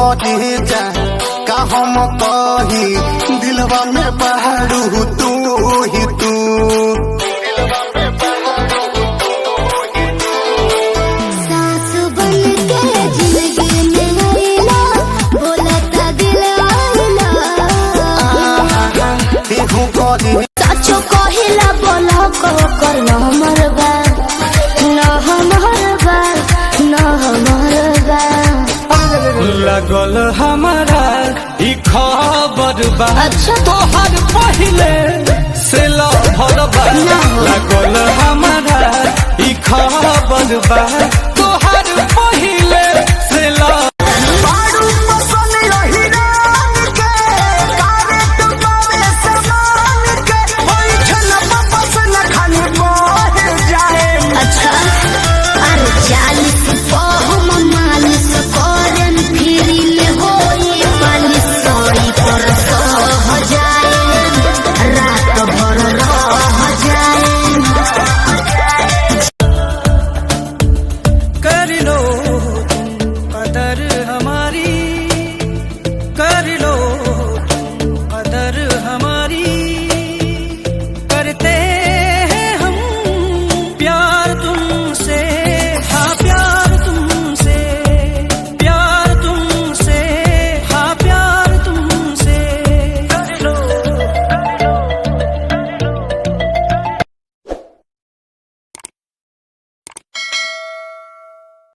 करे जा का हम कही दिलवा में पहाड़ू तू ही तू सास बन के जिंदगी में आइला बोलता दिल आइला देहू करे सचो कहिला बोला को कर न हमर बा न हमर बा न हमर बा लगल हमारा ई खबर बा अच्छा। तोहर पहिले से लभर बा ना हो। लगल हमारा ई खबर बा